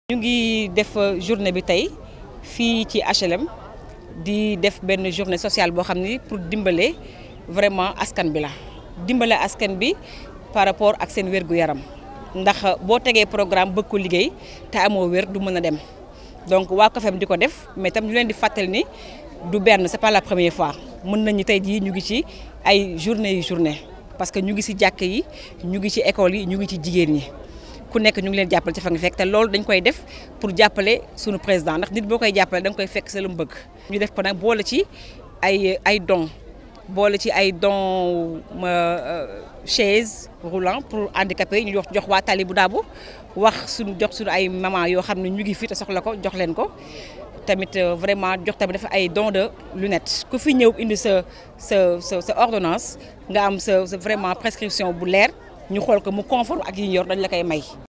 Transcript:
ñu ngi def journée bi tey fii ci HLM di def benn journée sociale boo xam ni pour dimbale vraiment askan bi la dimbale askan bi par rapport ak seen wér-gu-yaram ndax boo tegee programme bëgg ko liggéey te amoo wér du mën a dem donc waa COFEM di ko def mais tam ñu leen di fàttali ni du benn c'est pas la première fois mën nañu tey jii ñu ngi ci ay journée yu journée parce que ñu ngi ci jàkk yi ñu ngi ci école yi ñu ngi ci jigéen ñi ku nekk ñu ngi leen jàppale ci fa nga fekk te loolu dañ koy def pour jàppale suñu président ndax nit boo koy jàppale da nga koy fekk sa lu mu bëgg. ñu def ko nag boole ci ay ay dons boole ci ay dons chaise roulant pour handicapés yi ñu jox jox waa tali bu daabu wax suñu jox suñu ay maman yoo xam ne ñu ngi fi te soxla ko jox leen ko. tamit vraiment jox tamit dafa ay dons de lunettes ku fi ñëw indi sa sa sa sa ordonnance nga am sa sa vraiment prescription bu leer ñu xool ko mu conforme ak yi ñu yor dañ la koy may.